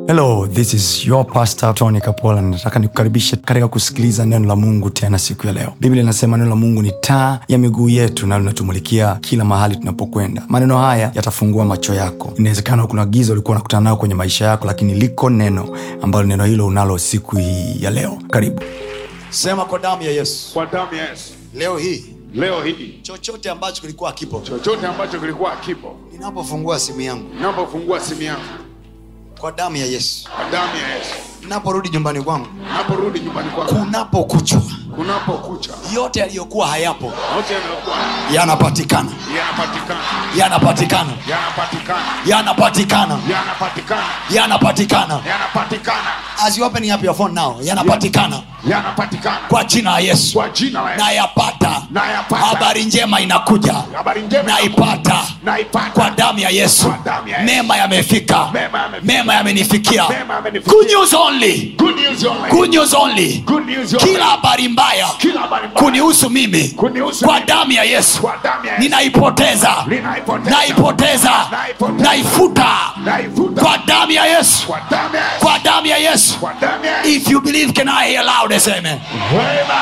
hello this is your pastor tony kapola nataka nikukaribishe katika kusikiliza neno la mungu tena siku ya leo biblia inasema neno la mungu ni taa ya miguu yetu na linatumulikia kila mahali tunapokwenda maneno haya yatafungua macho yako inawezekana kuna giza ulikuwa unakutana nayo kwenye maisha yako lakini liko neno ambalo neno hilo unalo siku hii ya leo karibu sema kwa damu ya yesu kwa damu ya Yesu. leo hii Leo hii chochote ambacho kilikuwa kipo chochote ambacho kilikuwa kipo, ninapofungua simu yangu ninapofungua simu yangu kwa damu ya yesu kwa damu ya Yesu, ninaporudi nyumbani kwangu naporudi nyumbani kwangu, kunapokuchwa kunapokucha, yote yaliyokuwa hayapo yote yanayokuwa yanapatikana yanapatikana, yanapatikana yanapatikana, yanapatikana yanapatikana, yanapatikana yanapatikana, as you open up your phone now yanapatikana yanapatikana kwa jina la yesu kwa jina la Yesu. nayapata Nayapata. habari njema inakuja Habari njema naipata naipata kwa damu ya yesu Kwa damu ya Yesu. mema yamefika Mema yamefika. mema yamenifikia Mema yamenifikia. good news only Good news only. good news only Good news only. kila habari mbaya Kila habari mbaya. kunihusu mimi Kunihusu kwa mimi. damu ya yesu Kwa damu ya Yesu. ninaipoteza Ninaipoteza. naipoteza Naipoteza. naifuta Naifuta. kwa damu ya yesu Kwa damu ya Yesu. kwa damu ya yesu Kwa damu ya Yesu. if you believe can i hear loud as amen Wema.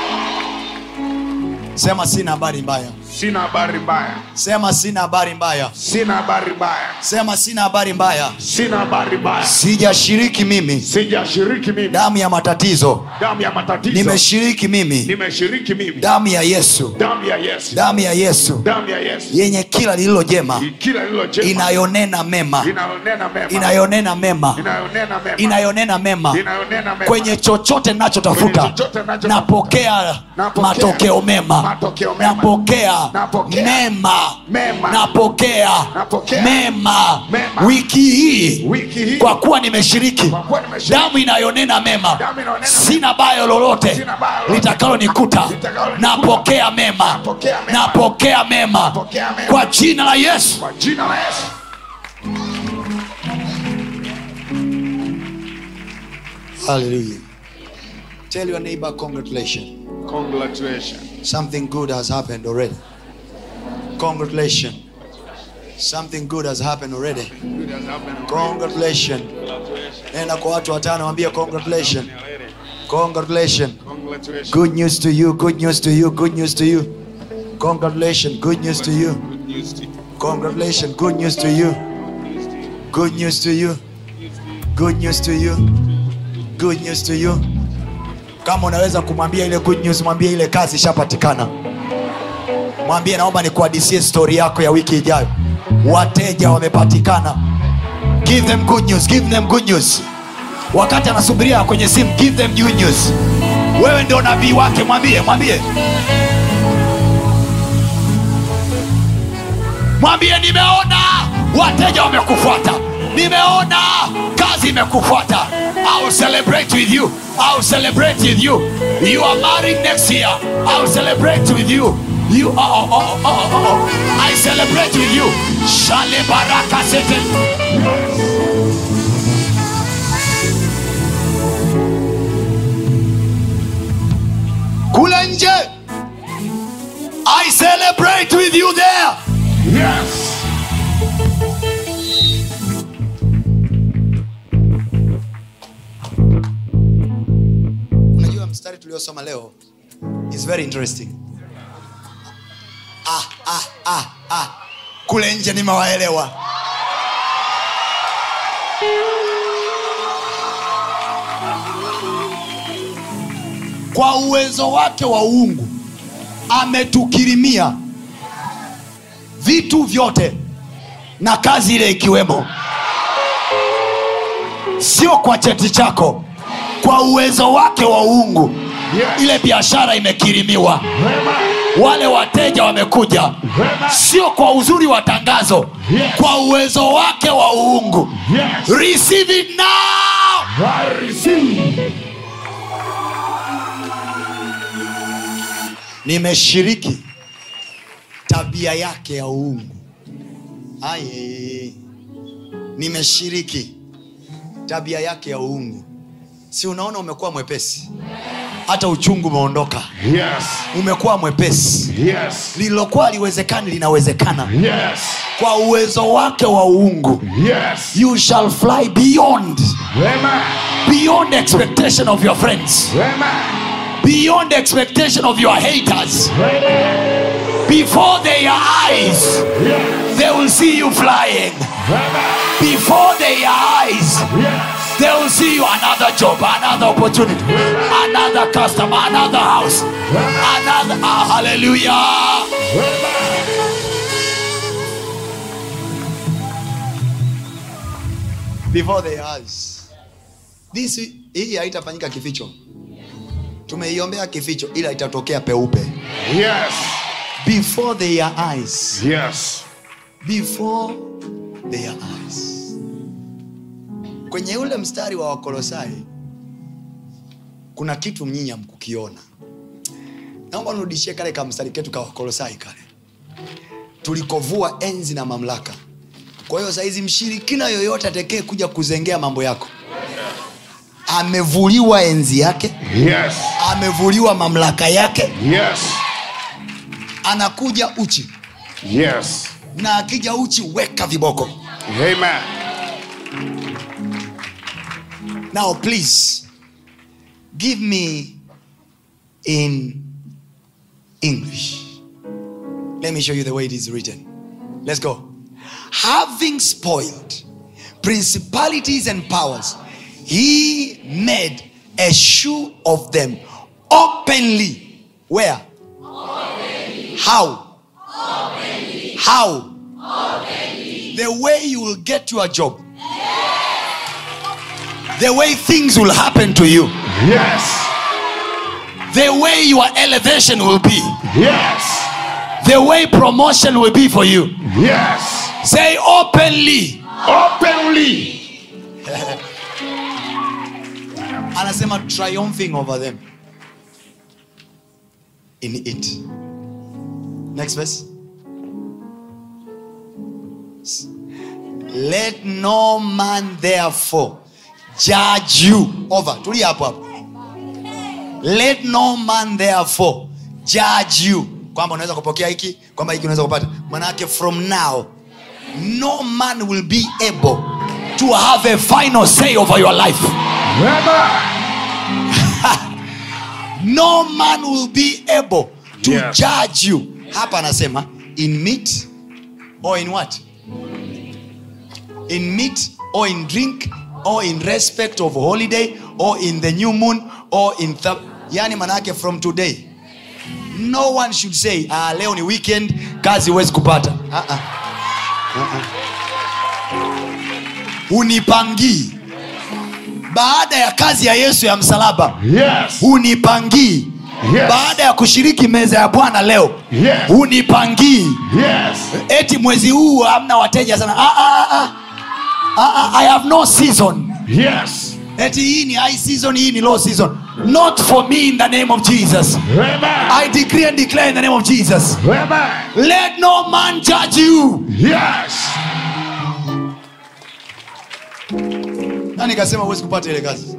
sema sina habari mbaya Sina habari mbaya. sema sina habari mbaya Sina habari mbaya. sema sina habari mbaya Sina habari mbaya. sijashiriki mimi Sijashiriki mimi damu ya matatizo damu ya matatizo. nimeshiriki mimi Nimeshiriki mimi damu ya yesu damu ya Yesu. damu ya yesu Damu ya Yesu. yenye kila lililo jema Kila lilo jema. inayonena mema Inayonena mema. inayonena mema Inayonena mema. inayonena mema Inayonena mema. kwenye chochote nachotafuta Kwenye chochote nachotafuta. napokea Napokea. matokeo mema Matokeo mema. napokea Napokea. mema Mema. napokea Napokea. mema Mema. wiki hii Wiki hii. kwa kuwa nimeshiriki Kwa kuwa nimeshiriki. damu inayonena mema Damu inayonena sina bayo lolote Sina baya lolote. litakalonikuta Litakalonikuta. napokea mema Napokea mema. napokea mema Napokea mema. kwa jina la yesu Kwa jina la Yesu. Hallelujah. Tell your neighbor congratulations. Congratulations. Something good has happened already. Congratulations. Something good has happened already. Good has happened. Congratulations. Nenda kwa watu watano waambie congratulations. Congratulations. Congratulations. Good news to you. Good news to you. Good news to you. Congratulations. Good news to you. Good news to you. Congratulations. Good news to you. Good news to you. Good news to you. Good news to you. Kama unaweza kumwambia ile good news, mwambie ile kazi ishapatikana. Mwambie naomba nikuhadisie stori yako ya wiki ijayo. Wateja wamepatikana. Give them good news. Give them good news. Wakati anasubiria kwenye simu, give them good news. Wewe ndio nabii wake, mwambie, mwambie. mwambie nimeona wateja wamekufuata nimeona kazi imekufuata I'll celebrate with you I'll celebrate with you you are married next year I'll celebrate with you you oh, oh, oh, oh, oh, oh. I celebrate with you shale baraka sete kule nje I celebrate with you there Yes. unajua mstari tuliosoma leo is very interesting ah, ah, ah, ah. kule nje nimewaelewa kwa uwezo wake wa uungu ametukirimia vitu vyote na kazi ile ikiwemo sio kwa cheti chako kwa uwezo wake wa uungu Yes. ile biashara imekirimiwa Wema. wale wateja wamekuja Wema. sio kwa uzuri wa tangazo Yes. kwa uwezo wake wa uungu Yes. receive it now I receive. nimeshiriki tabia yake ya uungu aye nimeshiriki tabia yake ya uungu si unaona umekuwa mwepesi hata uchungu umeondoka Yes. umekuwa mwepesi Yes. lililokuwa liwezekani linawezekana Yes. kwa uwezo wake wa uungu Yes. you shall fly beyond Amen. beyond expectation of your friends Amen. beyond expectation of your haters Amen. before their eyes Yes. they will see you flying Amen. before their eyes Yes. they will see you another job another opportunity another customer another house another ah, hallelujah Amen. before their eyes this hii haitafanyika kificho tumeiombea kificho ila itatokea peupe Yes. before their eyes Yes. before their eyes kwenye ule mstari wa wakolosai kuna kitu mnyinyi hamkukiona naomba nirudishie kale ka mstari ketu ka wakolosai kale tulikovua enzi na mamlaka kwa hiyo sahizi mshirikina yoyote atekee kuja kuzengea mambo yako amevuliwa enzi yake Yes. amevuliwa mamlaka yake Yes. anakuja uchi Yes. na akija uchi weka viboko Amen. Now, please give me in English. Let me show you the way it is written. Let's go. Having spoiled principalities and powers, he made a shoe of them openly. Where? How? How? The way you will get your job. The way things will happen to you. Yes. The way your elevation will be. Yes. The way promotion will be for you. Yes. Say openly. Openly. Anasema triumphing over them. In it. Next verse. Let no man therefore judge you over. Tulia hapo hapo. Let no man therefore judge you. Kwamba unaweza kupokea hiki, kwamba hiki unaweza kupata. Manake from now no man will be able to have a final say over your life. Amen. no man will be able to Yeah. judge you hapa anasema in meat or in what in meat or in drink or in respect of holiday or in the new moon or in th yani manake from today no one should say ah, leo ni weekend kazi huwezi kupata ah, ah. Ah, ah. unipangii baada ya kazi ya yesu ya msalaba Yes. hunipangii Yes. baada ya kushiriki meza ya bwana leo Yes. hunipangii Yes. eti mwezi huu hamna wateja sana ah, ah, ah. Ah, ah, i have no season Yes. eti hii ni high season hii ni low season not for me in the name of jesus Amen. i decree and declare in the name of jesus Amen. let no man judge you Yes. na nikasema huwezi kupata ile kazi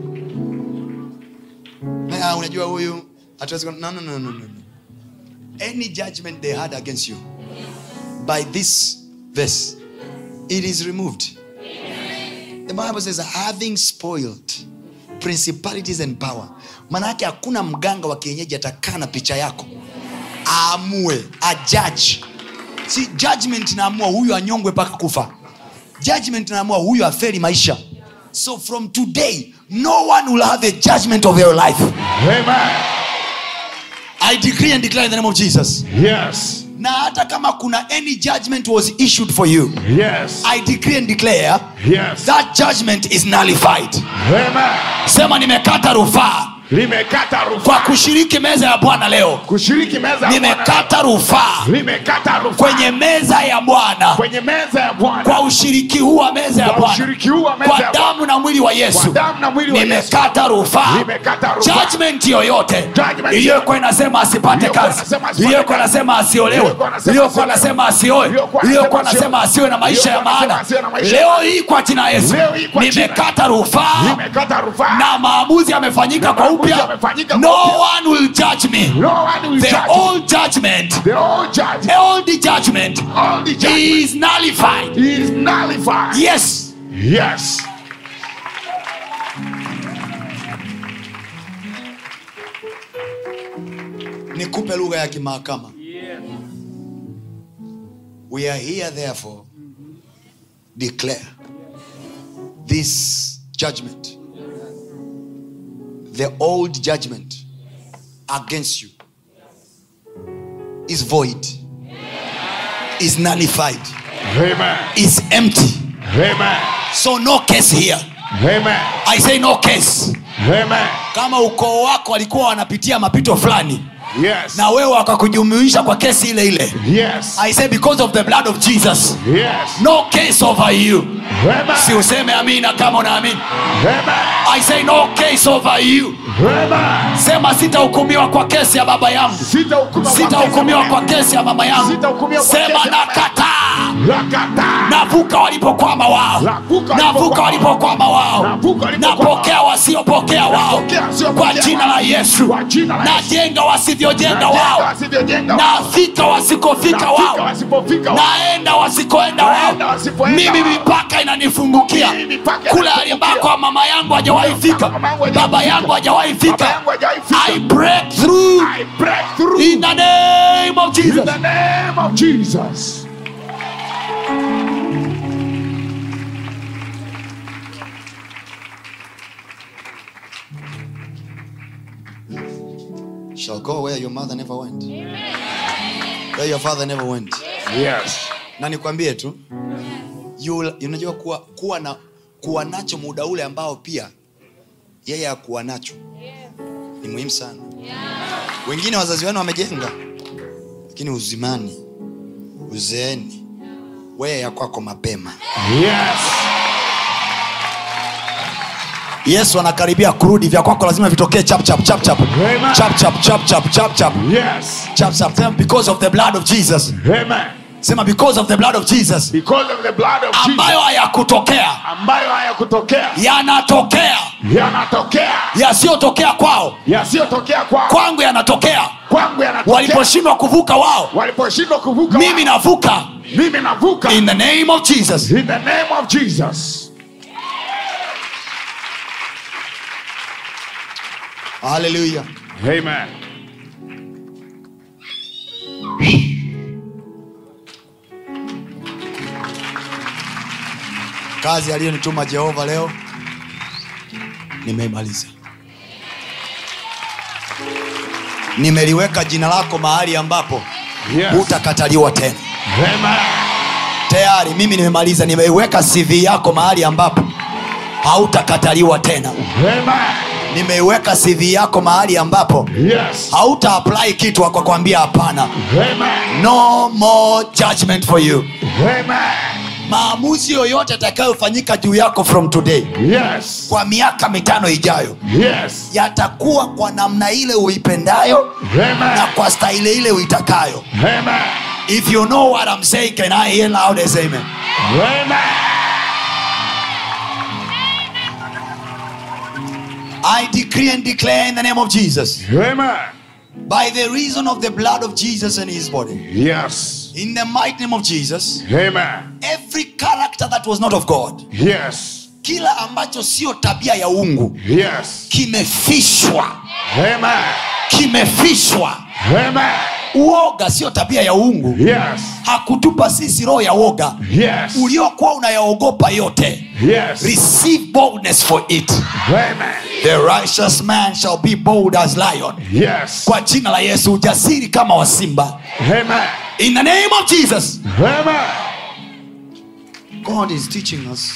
ah, unajua huyu hatuwezi ku- no, no, no, no, no. any judgment they had against you by this verse it is removed the bible says having spoiled principalities and power maanayake hakuna mganga wa kienyeji atakaa na picha yako aamue ajaji si judgment inaamua huyu anyongwe mpaka kufa judgment inaamua huyu aferi maisha so from today no one will have a judgment of your life Amen. i decree and declare in the name of jesus Yes. na hata kama kuna any judgment was issued for you Yes. i decree and declare Yes. that judgment is nullified Amen. sema nimekata rufaa Limekata kwa rufaa. kushiriki meza ya bwana leo Kushiriki meza ya Bwana. nimekata rufaa Limekata rufaa. kwenye meza ya bwana kwenye meza ya Bwana. kwa ushiriki huu wa meza ya Kwa bwana ushiriki huu wa meza kwa ya Bwana. damu na mwili wa Kwa yesu damu na mwili wa Yesu. nimekata rufaa Nimekata rufaa. judgment yoyote Judgment iliyokuwa inasema asipate Iliyokuwa kazi inasema asipate iliyokuwa kazi. inasema asiolewe Iliyokuwa inasema iliyokuwa asiolewe. inasema asioe Iliyokuwa iliyokuwa inasema inasema asiwe na maisha ya Iliyokuwa inasema maana asiwe na maisha. leo hii kwa jina ya yesu Leo hii kwa jina. nimekata rufaa Nimekata rufaa. na maamuzi yamefanyika kwa Na upya amefanyika no upya. one will judge me No one will the judge. old judgment The old judge. all the judgment All the judgment is nullified is nullified. yes Yes. nikupe lugha ya kimahakama we are here therefore declare this judgment the old judgment against you is void is nullified Amen. is empty Amen. so no case here Amen. i say no case Amen. kama ukoo wako walikuwa wanapitia mapito fulani Yes. na wewe wakakujumuisha kwa kesi ile ile Yes. i say because of the blood of jesus Yes. no case over you Amen. si useme amina kama unaamini Amen. i say no case over you Amen. sema sitahukumiwa kwa kesi ya baba yangu Sitahukumiwa kwa sitahukumiwa kesi kwa kesi ya mama yangu Sitahukumiwa kwa sema kesi ya mama nakataa Nakataa. navuka walipokwama wao Navuka navuka walipokwama. walipokwama wao Navuka walipokwama. napokea wasiopokea wao Napokea wasiopokea kwa jina wao. la yesu Kwa jina la Yesu. najenga wasivyojenga Najenga wao wasivyojenga wao. nafika wasikofika Nafika wao wasipofika wao. naenda wasikoenda wao Naenda wasipoenda mimi wao. mipaka inanifungukia Mimi mipaka kule inanifungukia. alimbako mama yangu hajawahi fika Mama yangu hajawahi baba fika. yangu hajawahi Baba fika yangu hajawahi fika. i break through I break through in the name of in jesus the name of Jesus. shall go where your mother never went where your father never went Yes. na nikwambie tu you- unajua kuwa, kuwa, na, kuwa nacho muda ule ambao pia yeye akuwa nacho ni muhimu sana wengine wazazi wenu wamejenga lakini uzimani uzeeni wewe ya kwako mapema Yes. yesu anakaribia kurudi vya kwako lazima vitokee chap chap chap chap Amen. chap chap chap chap chap chap Yes. chap chap Sema, because of the blood of jesus Amen. sema because of the blood of jesus Because of the blood of Jesus ambayo hayakutokea ambayo hayakutokea yanatokea yanatokea yasiyotokea kwao yasiyotokea kwao kwangu yanatokea kwangu yanatokea waliposhindwa kuvuka wao waliposhindwa kuvuka mimi wao. navuka mimi navuka in the name of jesus in the name of Jesus. haleluya Amen. kazi aliyonituma jehova leo nimeimaliza nimeliweka jina lako mahali ambapo Yes. hutakataliwa tena Amen. tayari mimi nimemaliza nimeiweka cv yako mahali ambapo hautakataliwa tena Amen. nimeiweka cv yako mahali ambapo Yes. hauta apply kitu akakwambia hapana Amen. no more judgment for you Amen. maamuzi yoyote yatakayofanyika juu yako from today Yes. kwa miaka mitano ijayo Yes. yatakuwa kwa namna ile uipendayo na Amen. kwa staili ile uitakayo Amen. if you know what I'm saying can I hear loud as amen Amen. I decree and declare in the name of Jesus Amen. by the reason of the blood of Jesus and his body Yes. in the mighty name of Jesus Amen. every character that was not of God Yes. kila ambacho sio tabia ya ungu Yes. kimefishwa Amen. kimefishwa Amen. uoga sio tabia ya uungu Yes. hakutupa sisi roho ya woga Yes. uliokuwa unayaogopa yote Yes. receive boldness for it Amen. the righteous man shall be bold as lion Yes. kwa jina la yesu ujasiri kama wa simba Amen. in the name of jesus Amen. god is teaching us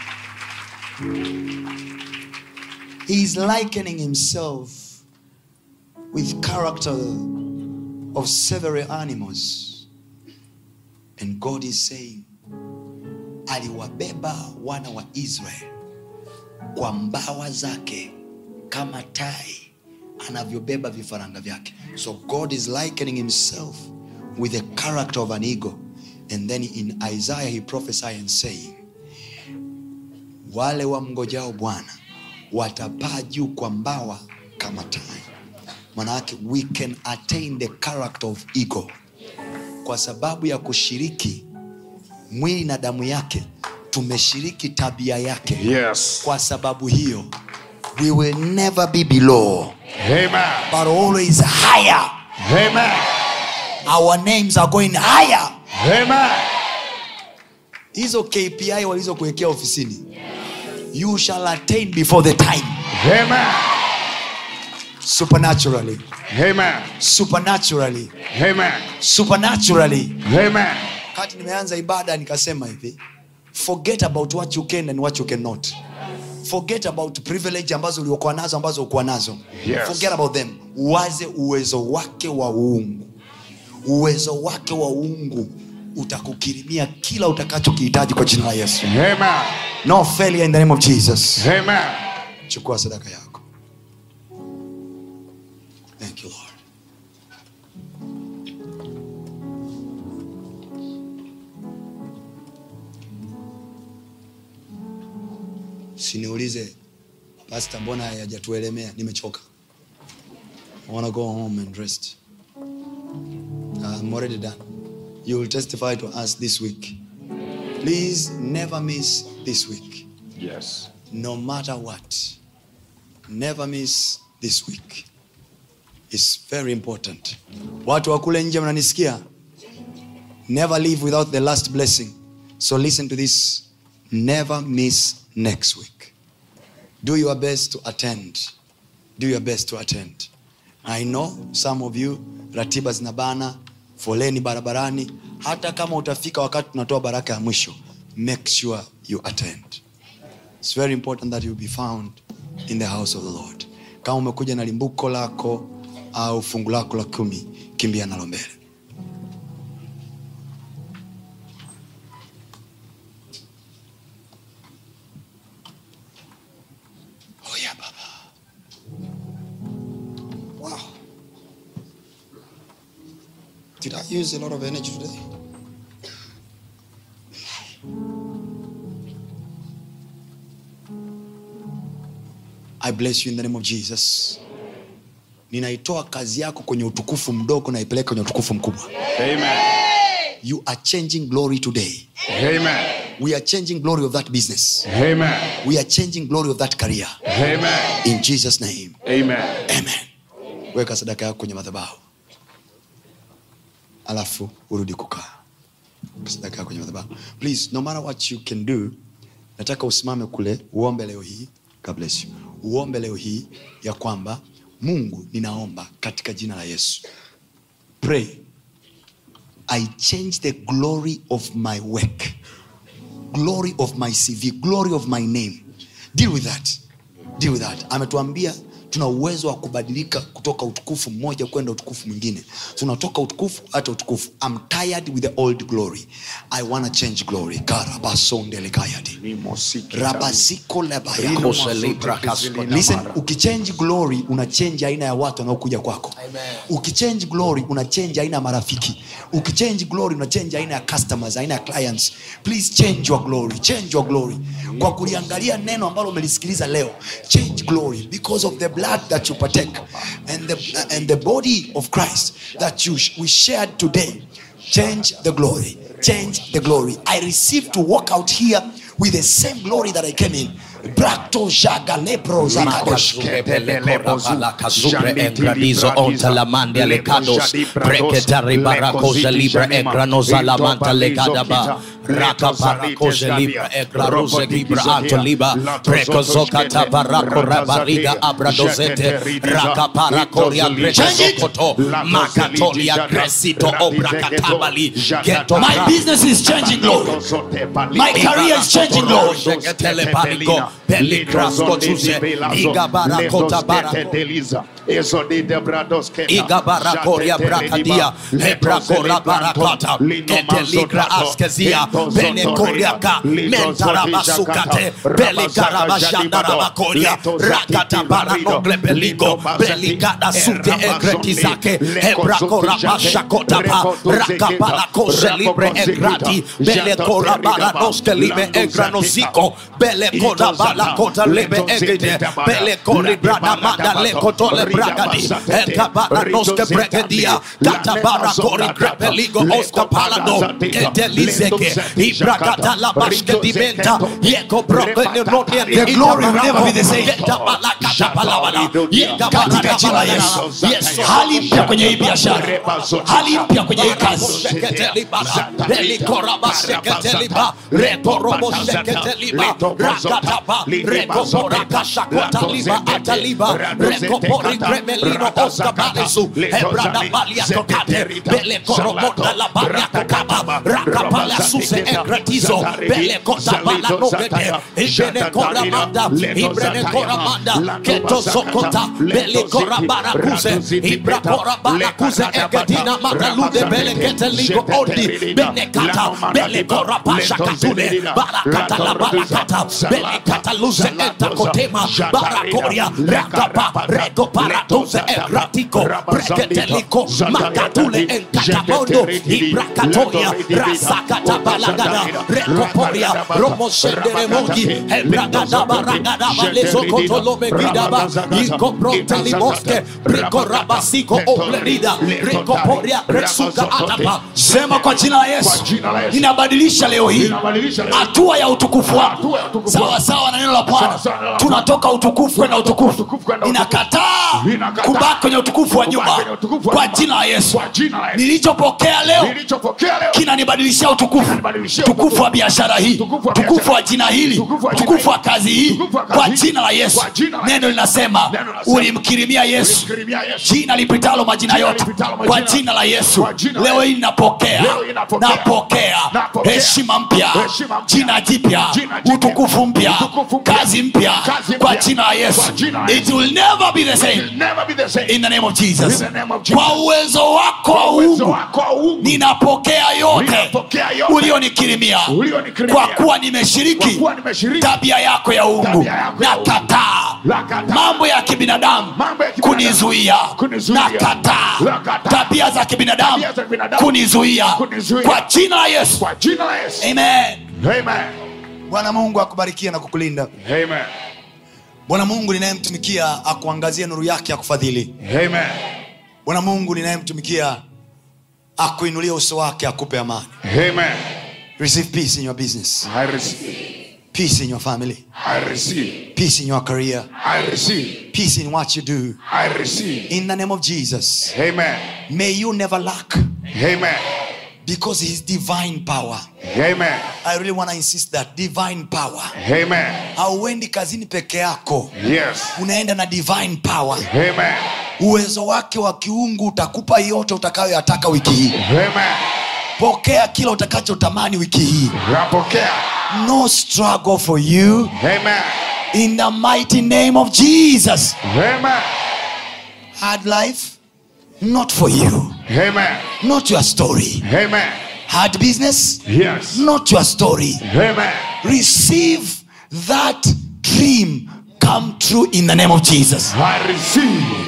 he is likening himself with character of several animals and god is saying aliwabeba wana wa israel kwa mbawa zake kama tai anavyobeba vifaranga vyake so god is likening himself with the character of an eagle and then in isaiah he prophesied and saying wale wamngojao bwana watapaa juu kwa mbawa kama tai manayake we can attain the character of ego kwa sababu ya kushiriki mwili na damu yake tumeshiriki tabia yake Yes. kwa sababu hiyo we will never be below Amen. but always higher Amen. our names are going higher Amen. hizo kpi walizokuwekea ofisini you shall attain before the time Amen. supernaturally Amen. supernaturally Amen. supernaturally Amen. kati nimeanza ibada nikasema hivi forget about what you can and what you cannot forget about privilege ambazo uliokuwa nazo ambazo ukuwa nazo Yes. forget about them uwaze uwezo wake wa uungu uwezo wake wa uungu utakukirimia kila utakachokihitaji kwa jina la yesu Amen. no failure in the name of jesus Amen. chukua sadaka yako thank you lord siniulize pasta mbona hayajatuelemea nimechoka I wanna go home and rest i'm already done you will testify to us this week please never miss this week Yes. no matter what never miss this week It's very important watu wa kule nje mnanisikia never live without the last blessing so listen to this never miss next week do your best to attend do your best to attend i know some of you ratiba zinabana foleni barabarani hata kama utafika wakati tunatoa baraka ya mwisho make sure you attend It's very important that you be found in the house of the Lord. Kama umekuja na limbuko lako au fungu lako la kumi, kimbia nalo mbele. Oh yeah, Baba. Wow. Did I use a lot of energy today? I bless you in the name of Jesus. Ninaitoa kazi yako kwenye utukufu mdogo naipeleka kwenye utukufu mkubwa. Amen. You are changing glory today. Amen. We are changing glory of that business. Amen. We are changing glory of that career. Amen. In Jesus name. Amen. Amen. Weka sadaka yako kwenye madhabahu. Alafu urudi kukaa. Weka Sadaka yako kwenye madhabahu. Please, no matter what you can do, nataka usimame kule uombe leo hii. God bless you. Uombe leo hii ya kwamba Mungu ninaomba katika jina la Yesu. Pray. I change the glory of my work. Glory of my CV, glory of my name. Deal with that. Deal with that. Ametuambia tuna uwezo wa kubadilika kutoka utukufu mmoja kwenda utukufu mwingine tunatoka utukufu hata utukufu I'm tired with the old glory I wanna change glory karabasondelekayadi rabasiko lebaya Kose libra kasko. listen ukichange glory unachange aina ya watu wanaokuja kwako ukichange glory unachange aina ya marafiki ukichange glory unachange aina ya customers aina ya clients please change your glory change your glory kwa kuliangalia neno ambalo umelisikiliza leo change glory because of the blood that you partake and the, and the body of christ that you, we shared today change the glory change the glory i receive to walk out here with the same glory that i came in Bracto jaga lepro zakadosh. My business is changing, Lord. My career is changing, Lord. Igabarakoria brakadia, hebrakora barakata, eteligra askezia, benekoriaka, mentarabasukate, belikarabashandarabakoria, rakata baranogle beligo, beligada sute egretizake, hebrakora bashakotapa, rakapalakoze libre egrati, belekora baranoske libe egranoziko, belekora kota lebe egede bele kori brada manda le koto le bragadi eka bara noske bregadia kata bara kori krepeligo oska palado edelizeke ibrakata la bashke dimenta yeko broke ne rodie The glory will never be the same. Geta bala kata palabala yeka bara katika jina la Yesu. Yes, Lord. hali mpya kwenye hii biashara hali mpya kwenye hii kazi Egetina matalude bele kete ligo ondi bene kata bele kora pasha katule barakata la barakata bele kata luze enta kotema barakoria rakapa reko paratuze eratiko brekete liko makatule enkata mondo ibrakatoria rasakata balagada rekoporia romo sendere mogi ebragada baragada balezo kotolo megidaba iko pronte limoske riko rabasiko oblerida rekoporia resuka atapa sema kwa jina la yesu Kwa jina la Yesu. ninabadilisha leo hii Ninabadilisha leo. hatua ya utukufu wako Hatua ya utukufu sawa wako. sawa na neno la bwana Sawa sawa na neno la tunatoka utukufu kwenda utukufu Utukufu kwenda utukufu. ninakataa Ninakataa. kubaki kwenye utukufu wa nyuma Kubaki kwenye utukufu wa kwa nyuma. jina la yesu Kwa jina la Yesu. nilichopokea leo Nilichopokea leo. kinanibadilishia utukufu Kinanibadilishia tukufu utukufu. wa biashara hii Tukufu wa tukufu biashara. wa jina hili Tukufu wa jina tukufu wa hili. kazi hii Tukufu wa kazi kwa hii. jina la yesu Kwa jina la neno Yesu. linasema Neno linasema. ulimkirimia yesu Ulimkirimia Yesu. jina lipitalo majina Jina yote lipitalo majina kwa yote. jina la yesu Kwa jina la leo Yesu. hii napokea Leo hii napokea. napokea Napokea. heshima mpya Heshima mpya. jina jipya Jina jipya. utukufu mpya Utukufu mpya. kazi mpya Kazi kwa mpya. jina la yesu Kwa jina la it will never be the same Will never be the same. in the name of jesus In the name of Jesus. kwa uwezo wako wa Kwa uwezo uungu wako wa uungu. ninapokea yote Ninapokea yote. ulionikirimia Ulionikirimia. kwa kuwa Kwa nimeshiriki kuwa nimeshiriki. tabia yako ya uungu Tabia yako ya na uungu. kataa Nakataa. mambo ya kibinadamu Mambo ya kibinadamu. kunizuia Kunizuia. na kataa Nakataa. tabia za kibinadamu Tabia za kibinadamu. kunizuia Kunizuia. kwa jina la yesu Kwa jina la Yesu. amen Amen. bwana mungu akubarikia na kukulinda Amen. bwana mungu ninayemtumikia akuangazie nuru yake akufadhili Amen. bwana mungu ninayemtumikia akuinulie uso wake akupe amani Amen. receive peace in your business I receive. peace in your family I receive. peace in your career I receive. peace in what you do I receive. in the name of jesus Amen. may you never lack Amen. because his divine power Amen. i really want to insist that divine power Amen. hauendi kazini peke yako Yes. unaenda na divine power Amen. uwezo wake wa kiungu utakupa yote utakayoyataka wiki hii Amen. pokea kila utakachotamani wiki hii Napokea. no struggle for you Amen. in the mighty name of jesus Amen. hard life not for you Amen. not your story Amen. hard business Yes. not your story Amen. receive that dream come true in the name of jesus I receive.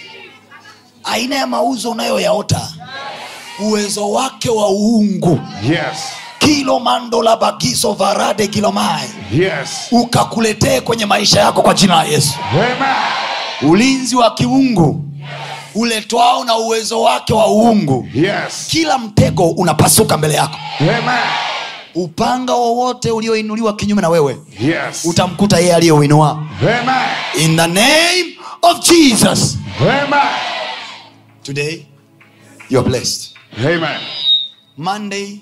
aina ya mauzo unayoyaota uwezo wake wa uungu Yes. kilo mandola bagiso varade kilomai Yes. ukakuletee kwenye maisha yako kwa jina la yesu Amen. ulinzi wa kiungu uletwao na uwezo wake wa uungu Yes. kila mtego unapasuka mbele yako Amen. upanga wowote ulioinuliwa kinyume na wewe Yes. utamkuta yeye aliyeuinua Amen. in the name of jesus Amen. today you are blessed Amen. monday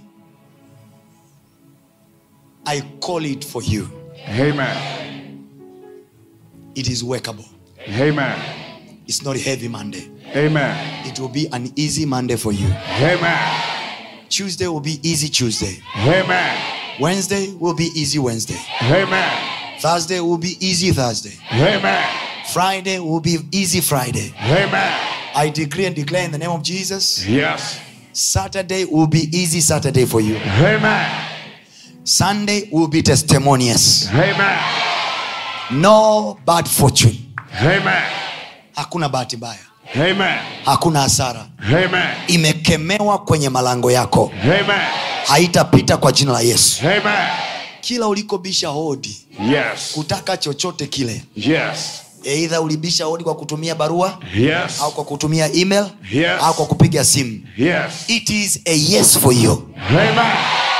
i call it for you Amen. it is workable Amen. it's not a heavy monday Amen. it will be an easy monday for you Amen. tuesday will be easy tuesday Amen. wednesday will be easy wednesday Amen. thursday will be easy thursday Amen. friday will be easy friday Amen. i decree and declare in the name of jesus Yes. saturday will be easy saturday for you Amen. sunday will be testimonious Amen. no bad fortune Amen. hakuna bahati mbaya Amen. hakuna hasara Amen. imekemewa kwenye malango yako Amen. haitapita kwa jina la yesu Amen. kila ulikobisha hodi Yes. kutaka chochote kile Yes. eidha ulibisha hodi kwa kutumia barua Yes. au kwa kutumia email Yes. au kwa kupiga simu Yes. it is a yes for you Amen.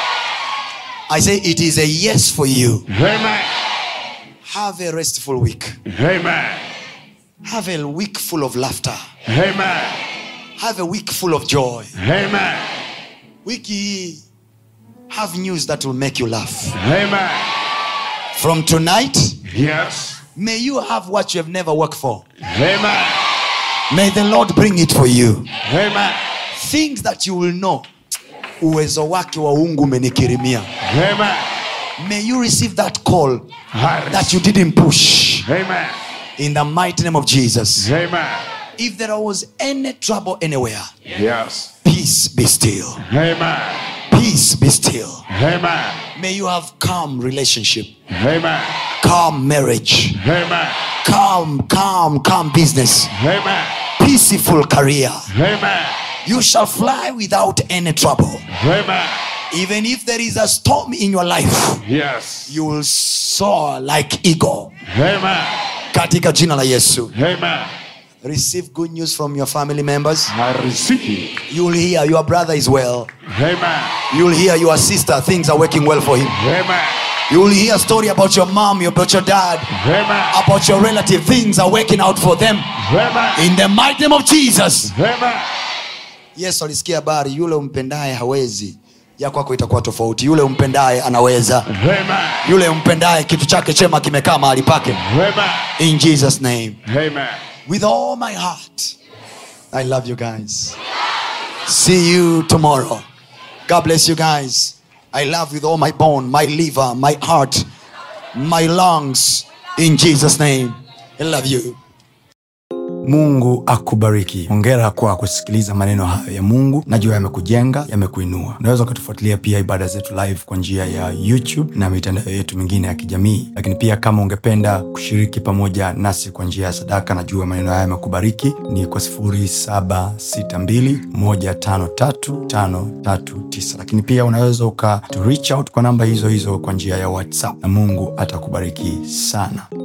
i say it is a yes for you Amen. have a restful week Amen. have a week full of laughter Amen. have a week full of joy Amen. wiki hii have news that will make you laugh Amen. from tonight Yes. may you have what you have never worked for Amen. may the lord bring it for you Amen. things that you will know uwezo wake wa ungu umenikirimia Amen. may you receive that call I that you didn't push Amen. in the mighty name of jesus Amen. if there was any trouble anywhere Yes. peace be still Amen. peace be still Amen. may you have calm relationship Amen. calm marriage Amen. calm calm calm business Amen. peaceful career Amen. you shall fly without any trouble Amen. even if there is a storm in your life Yes. you will soar like eagle Amen. katika jina la yesu Amen. receive good news from your family members I receive. you will hear your brother is well Amen. you will hear your sister things are working well for him Amen. you will hear a story about your mom about your dad Amen. about your relative things are working out for them Amen. in the mighty name of jesus Amen. yesu alisikia habari yule umpendaye hawezi ya kwako itakuwa tofauti yule umpendaye anaweza Amen. yule umpendaye kitu chake chema kimekaa mahali pake Amen. in jesus name Amen. with all my heart i love you guys see you tomorrow god bless you guys i love with all my bone my liver my heart my lungs in jesus name i love you mungu akubariki hongera kwa kusikiliza maneno hayo ya mungu najua yamekujenga yamekuinua unaweza ukatufuatilia pia ibada zetu live kwa njia ya youtube na mitandao yetu mingine ya kijamii lakini pia kama ungependa kushiriki pamoja nasi kwa njia ya sadaka najua maneno haya yamekubariki ni kwa 762153539 lakini pia unaweza uka to reach out kwa namba hizo hizo kwa njia ya whatsapp na mungu atakubariki sana